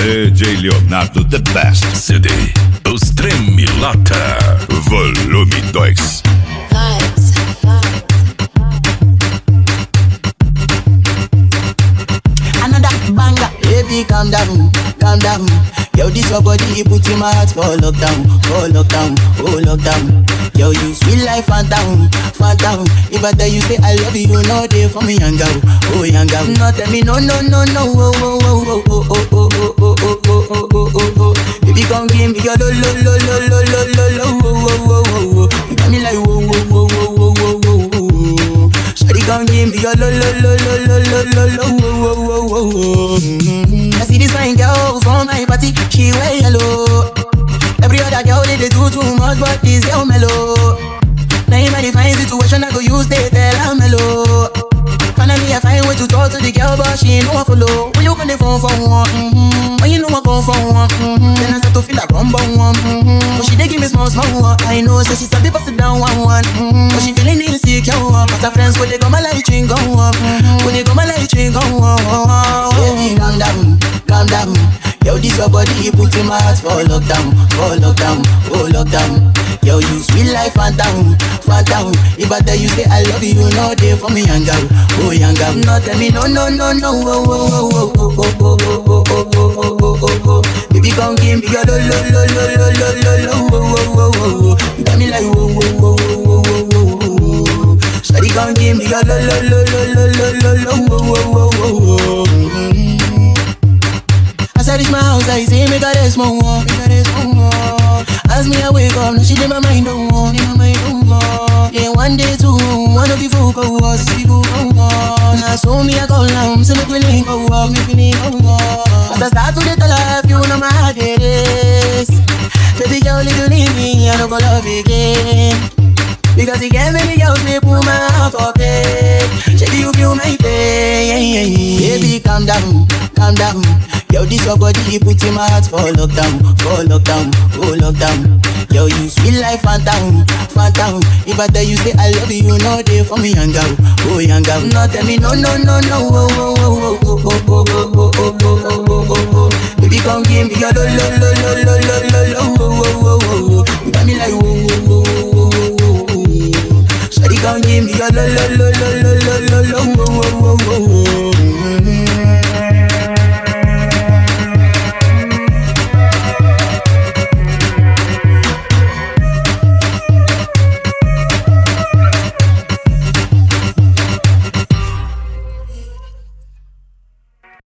DJ Leonardo The Best. CD Os Tremilata. Volume 2. Another banger, baby, calm down, calm down. Yo, this your body, you put in my heart for lockdown, for lockdown, oh lockdown. Yo, you sweet life, phantom, phantom. If I tell you say I love you, you know they for me, young girl, oh young girl. No, tell me no, no, no, no, oh, oh, oh, oh, oh, oh, oh, oh, oh, oh, oh, oh, oh, oh. Baby, come give me your lo, lo, lo, lo, lo, lo, lo, lo, oh, oh, oh, oh, oh. You got me like whoa, whoa, whoa, whoa, whoa, whoa, whoa. Shawty, come give me your lo, lo, lo, lo, lo, lo, lo, lo, oh, oh, oh, oh, oh. I see this fine girl from my party, she wear yellow. Every other girl they, they do too much, but this girl mellow. Now in my fine situation, I go use they tell her mellow. Finally, I find way to talk to the girl, but she ain't no one follow. When you gonna phone for one? Mm-hmm. When you know I go for one? Mm-hmm. Then I start to feel like rumble one. Mm-hmm. But she dey give me small, small one. I know, so she start to pass it down one, one. Mm-hmm. But she feeling insecure. Cause her friends, when they go my light ring go up. Mm-hmm. When they go my light ring go up. Baby, calm down, calm down. Yo, this your body, you put in my heart for lockdown, for lockdown, oh lockdown. Yo, you sweet life, phantom, phantom. If I tell you say I love you, you know they for me, young girl, oh young girl. No, tell me no, no, no, no, oh, oh, oh, oh, oh, oh, oh, oh, oh, oh, oh, oh, oh, oh. Baby, come give me your lo, lo, lo, lo, lo, lo, lo, lo, oh, oh, oh, oh, oh. You got me like whoa, whoa, whoa, whoa, whoa, whoa, whoa. Shawty, come give me your lo, lo, lo, lo, lo, lo, lo, lo, oh, oh, oh, oh, oh. As I reach my house, I see me got a small wall, me got a small wall. As me I wake up, now she did my mind don't walk, in my mind don't walk. Yeah, one day two, one of you folk go was, people go on. Now so me I call now, so make me link go walk, make me link go walk. As I start to get the life, you know my heart it is. Baby girl, if you leave me, I don't go love again. Because you get many girls, me put my heart for bed. Shady, you feel my pain. Baby, calm down, calm down. Yo, this your body, you put in my heart for lockdown, for lockdown, oh lockdown. Yo, you sweet life, phantom, phantom. If I tell you say I love you, you know they for me, young girl, oh young girl. No, tell me no, no, no, no, oh, oh, oh, oh,